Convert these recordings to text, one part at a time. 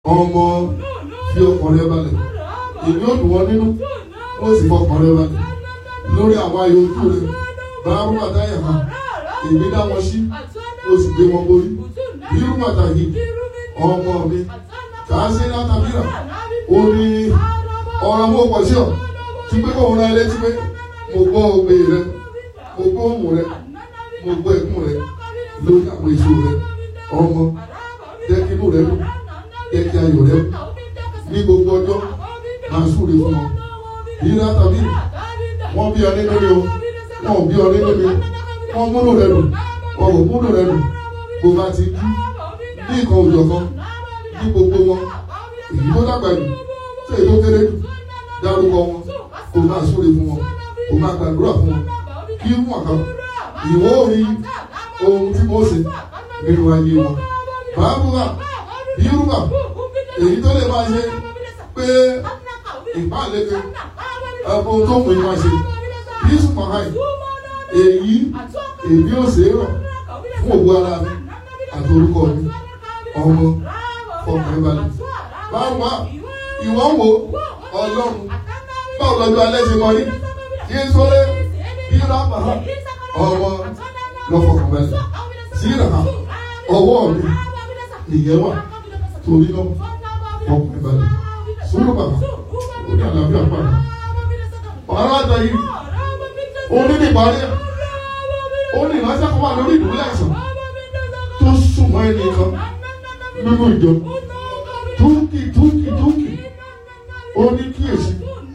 ọmọ fi ọkàn rẹ balẹ̀ èmi ò dùn wọ́n nínú ó sì fọkàn rẹ balẹ̀ lórí àwọn ayò ojú rẹ báwo bàtà yà hàn èmi dá wọn sí ó sì gbé wọn borí bírú bàtà yìí ọmọ mi kàá sí látàbíra ó ní ọ̀rọ̀ mọ́ pọ̀ sí ọ tí pé kò ń ra ilé tí pé mo gbọ́ ògbé rẹ mo gbọ́ òmù rẹ mo gbọ́ ẹ̀kún rẹ lórí àwọn èso rẹ ọmọ jẹ́ kí inú rẹ dùn jẹ́ kí ayọ̀ rẹ ní gbogbo ọjọ́ máa súre fún wọn ìlà tàbí wọ́n bí ọ nínú mi o wọ́n ò bí ọ nínú mi wọ́n múlò rẹ dùn wọ́n ò múlò rẹ dùn bó bá ti kú ní nǹkan òjọ̀ kan ní gbogbo wọn èyí tó dàgbà jù tí èyí tó kéré jù dárúkọ wọn kò máa súre fún wọn kò máa gbàdúrà fún wọn kí wọn kàn ìwọ orí ohun tí mo ṣe nínú ayé wọn bàbá yorùbá èyí tó lè máa ṣe pé ìpàlẹ́kẹ ẹ̀kọ́ tó mú ìwà ṣe yíṣù pàháì èyí èmi ò ṣe é rọ̀ fún òwú ara mi àti orúkọ mi ọmọ ọkùnrin balẹ̀ báwo ìwọ wo ọlọ́run báwo lọ́jọ́ alẹ́ ṣe kọrí kí n sọ́lé yíra pàhà ọmọ lọ́fọ̀kànbalẹ̀ síra ọwọ́ mi ìyẹn wà torí náà ọkùnrin balẹ̀ sùúrù bàbá ó ní àlàáfíà pàdé ọ̀rọ̀ àgbà yìí ó ní níparí ẹ̀ ó ní ìránṣẹ́ kan wà lórí ìdúró àìsàn tó súnmọ́ ẹnì kan nínú ìjọ túkì túkì túkì ó ní kíyèsí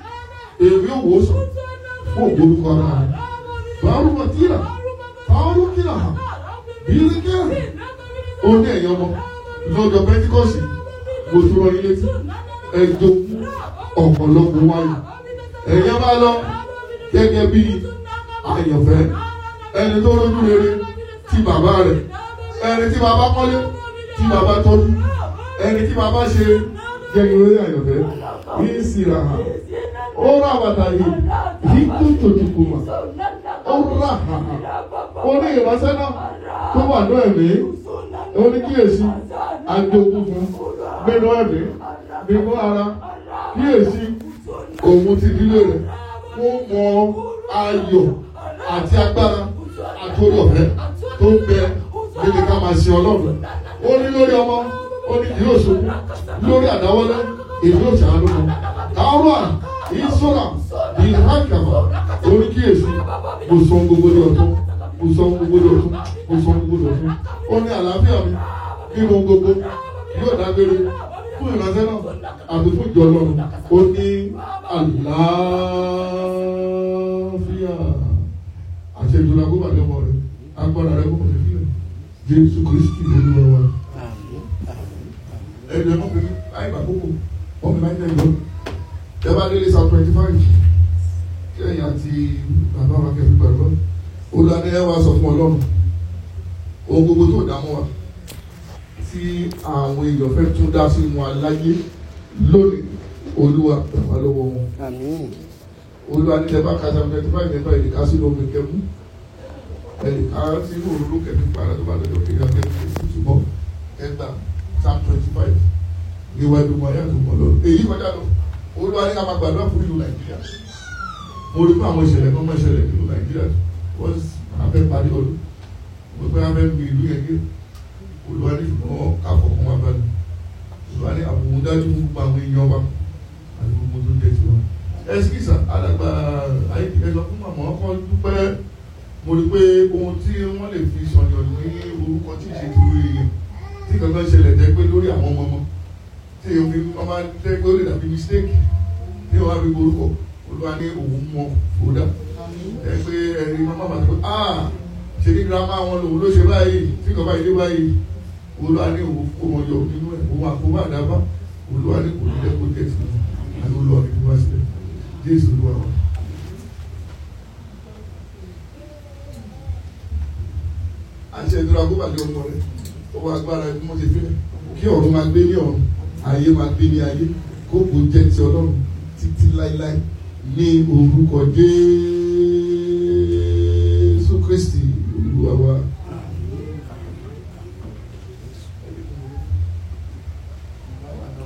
èmi ò wò ó sàn fún ògbórúkọ ara rẹ̀ báwo wọ́n tíra báwo kíra hàn bíi kẹrin ó ní ẹ̀yọ́ ọmọ lọ́jọ́ pẹ́ńtíkọ́sì mo tún rọ ilé tí ẹjọ́ ọ̀pọ̀lọpọ̀ wáyé ẹ̀yẹ́ bá lọ gẹ́gẹ́ bí àyànfẹ́ ẹni tó rójú rere ti bàbá rẹ̀ ẹni tí bàbá kọ́lé tí bàbá tọ́jú ẹni tí bàbá ṣe gẹ́gẹ́ bí àyànfẹ́ yìí sì rà hàn ó rà bàtà yìí yìí tó tòjúkù mà ó rà hàn ó ní ìránṣẹ́ náà tó wà ní ẹ̀mí ó ní kíyèsí àjogún fún nínú ẹ̀mí nínú ara kíyèsí òun ti dílé rẹ̀ fún mọ ayọ̀ àti agbára àti orí ọ̀fẹ́ tó ń bẹ níbi ká máa ṣe ọlọ́run ó ní lórí ọmọ ó ní kì yóò ṣubú lórí àdáwọlé èyí yóò ṣàánú wọn táwọn ìṣọ́ra ìhàkàmà orí kíyèsí kò sọ gbogbo ní ọ̀tún kò sọ gbogbo ní ọ̀tún kò sọ gbogbo ní ọ̀tún ó ní àlàáfíà mi nínú gbogbo yóò dágbére fún ìránṣẹ́ náà àti fún ìjọ ọlọ́run ó ní àlàáfíà àṣẹ ìjọba gbọ́dọ̀ lé ọmọ rẹ agbára rẹ kò fi sílẹ̀ jésù kristi lórí wa. ẹni ẹ̀mọ́ pé láì gbà kókò wọ́n fi láì tẹ̀lé ẹ bá délé south twenty five kẹ́yìn àti bàbá wa kẹ́fì pẹ̀lú olùdarí ẹ wá sọ fún ọlọ́run ohun gbogbo tó dààmú wa tí àwọn èèyàn fẹ́ tún dá sí wọn aláyé lónìí olúwa gbàgbá lọ́wọ́ wọn. olúwa ní ẹ̀bá kàtà twenty five nípa ìdíkà sínú omi kẹ́mú ẹ̀díkà sínú òróró kẹ́mí padà tó bá lọ́jọ́ kí ẹ̀ka kẹ́mí ṣùgbọ́n ẹgbà psalm twenty five níwájú wọn ayé àtúmọ̀ lọ. èyí kọjá lọ olúwa ní ká máa gbàdúrà fún ìlú nàìjíríà mo rí pé àwọn ìṣẹ̀lẹ̀ kan máa ṣẹlẹ̀ nínú nàìjíríà wọ́n afẹ́ parí ọdún wọ́n pẹ́ afẹ́ gbé ìlú yẹn gé olùwà ní ṣùgbọ́n àkọ́kọ́ wa bá ní olùwà ní àbùkù dájú fún gbogbo àwọn èèyàn wa àti gbogbo tó jẹ́ tiwa. ẹsikísà alàgbà ayélujára sọ fún màmá ọkọ dúpẹ́ mo rí pé ohun tí wọ́n lè fi sọ̀yàn ní orúkọ tí ìṣe tó rí èèyàn tí kankan ṣẹlẹ̀ jẹ́ pé lórí àwọn ọmọ ọmọ tí èèyàn fi ọmọ jẹ́ pé ó lè dàbí mistake tí wọ́n á fi orúkọ olùwà ní òun mọ òdà ẹ pé ẹni mọ́ bàbá tó ah ṣe ní girama wọn lòun ló ṣe báyìí tí kò báyìí dé báyìí olúwa ní òun kó wọn yọ nínú ẹ òun àkóbá àdábá olúwa ní kò ní jẹ kó jẹ sí wọn àti olúwa ní wá sílẹ̀ jésù olúwa wa. àṣẹ ìdúrà kó bàjẹ́ ọmọ rẹ ọwọ́ agbára ẹni wọ́n ti fi kí ọ̀run máa gbé ní ọ̀run ayé máa gbé ní ayé kó kò jẹ́ ti ọlọ́run títí láéláé ní orúkọ jésù.